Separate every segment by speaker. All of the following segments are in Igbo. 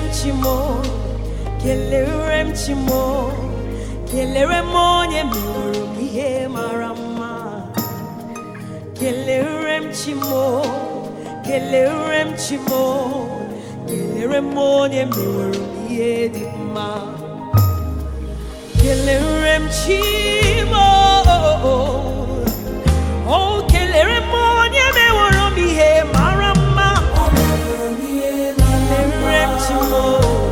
Speaker 1: chimo kelere m chimo kelere m onye meworo m ihe mara mma kelere m chimo kelere m chimo kelere m onye meworo m ihe dị mma kelere m chimo o kelere m onye meworo m ihe mara mma kelere m chimo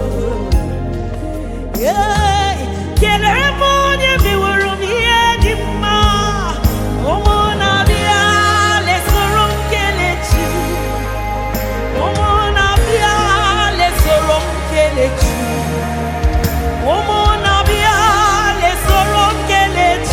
Speaker 1: Yeah, kelere m onye meworo m ihe dị mma ụmụ na-abịa lesoro m kelechi ụmụ na-abịa lesoro m kelechi ụmụ na-abịa lesoro m kelechi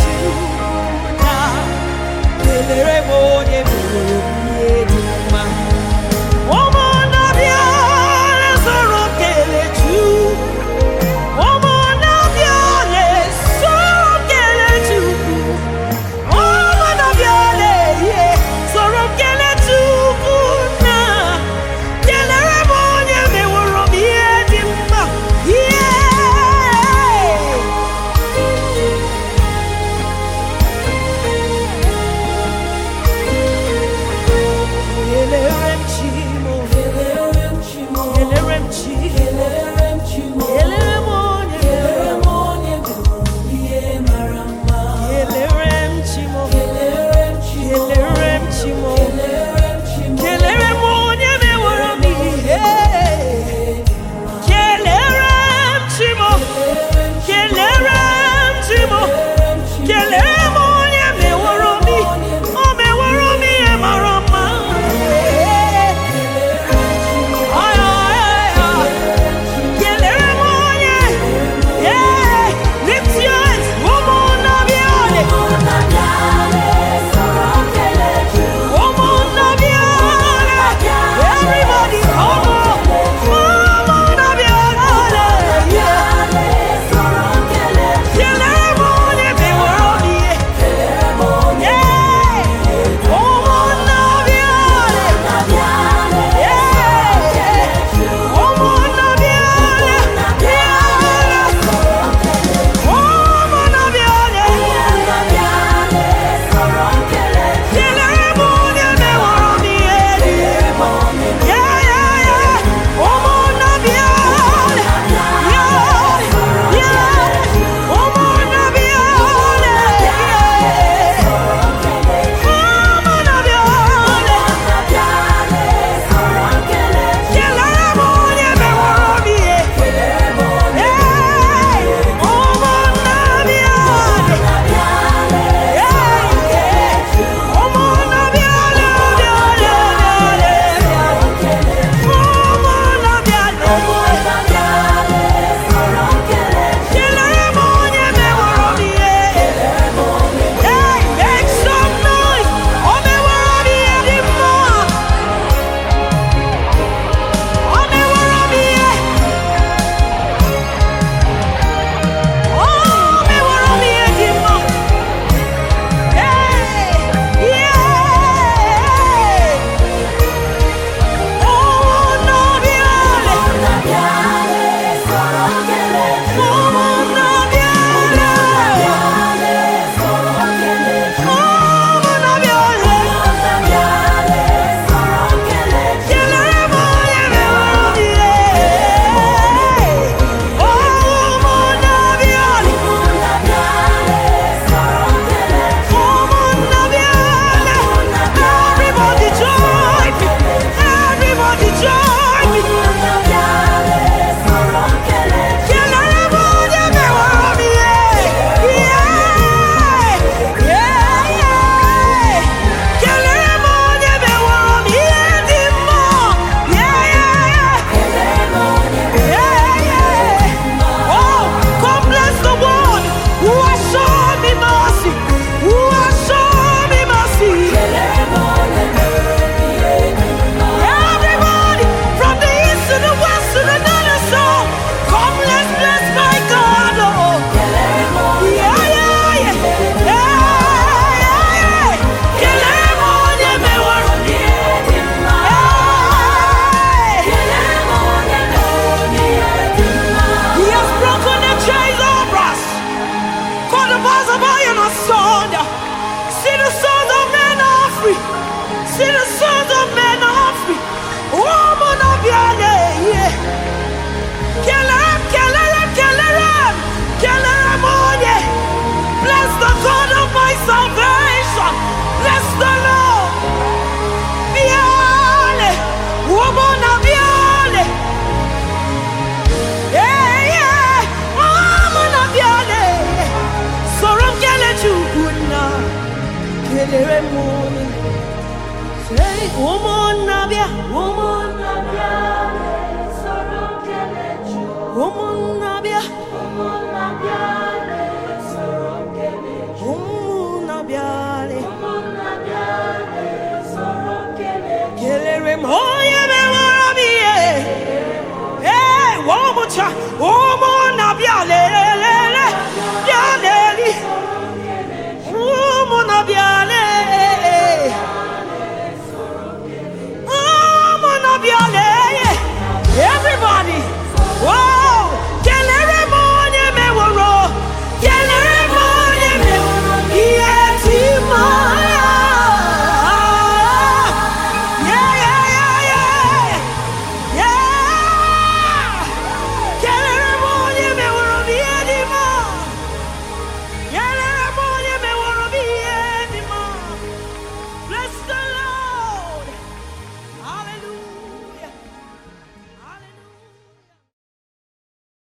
Speaker 1: kelere m onye Say, ụmụnnabịa ụmụnnabịa ụmụnnabịa ụmụnnabịa kelere m onye mewara m ihe ee one more time ụmụ